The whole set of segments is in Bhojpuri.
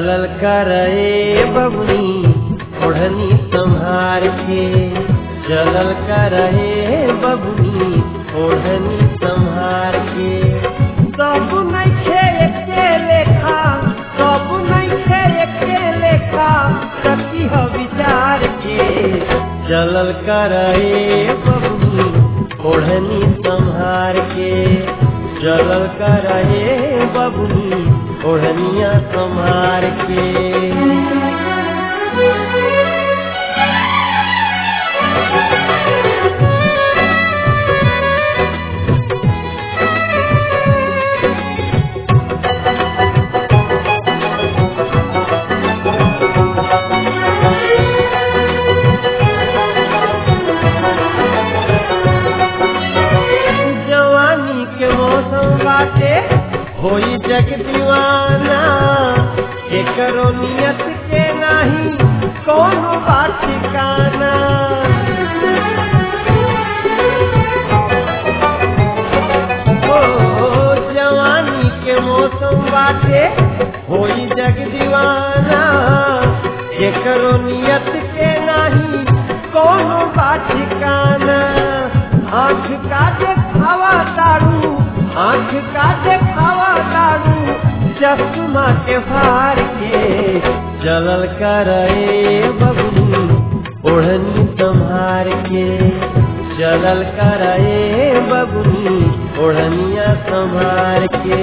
चलल करे बबनी ओढ़नी संहार के चलल करे बबनी ओढ़नी संहार के सब नइखे एके लेखा सब नइखे एके लेखा सती ह विचार के चलल करे बबनी ओढ़नी संहार के चलल करे बबनी ओढ़निया संहार के जवानी के मौसम बाटे होई जग दीवाना एकरो नियत के नाही कोनो बात ठिकाना ओ जवानी के मौसम बाटे होई जग दीवाना एकरो नियत के नाही कोनो बात ठिकाना आँख का देखावा दारू आँख का देखावा दारू चश्मा के फार के चलल करे बबनी ओढ़नी संहार के चलल करे बबनी ओढ़निया संहार के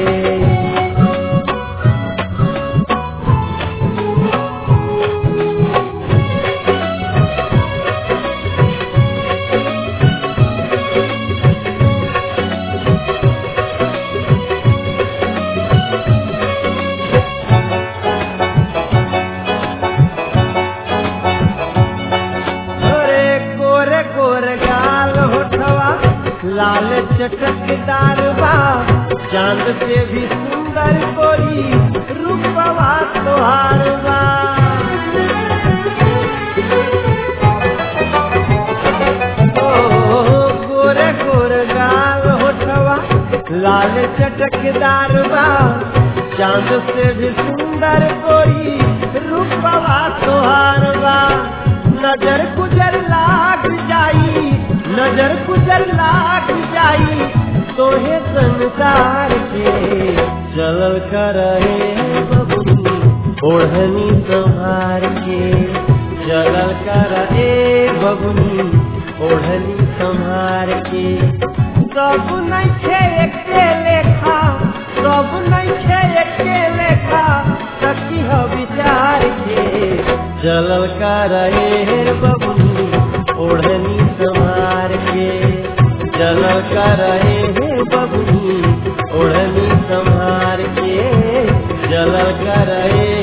अरे गोरे गोरे गाल होठवा लाल चटकदार बा चांद से भी सुंदर कोई रूपवा तोहार बा ओ गोरे गोरे गाल होठवा लाल चटकदार बा चांद से भी सुंदर कोई रूपवा तोहार बा नजर गुजर लाग जाई नजर गुजर लाग जाई तोहे संसार के चलल करे बबनी ओढ़नी संहार के चलल करे बबनी ओढ़नी संहार के सब नइखे एके लेखा सब नइखे एके लेखा सखी ह विचार के चलल करे बबनी ओढ़नी संहार के चलल करे बबनी ओढ़नी संहार के चलल करे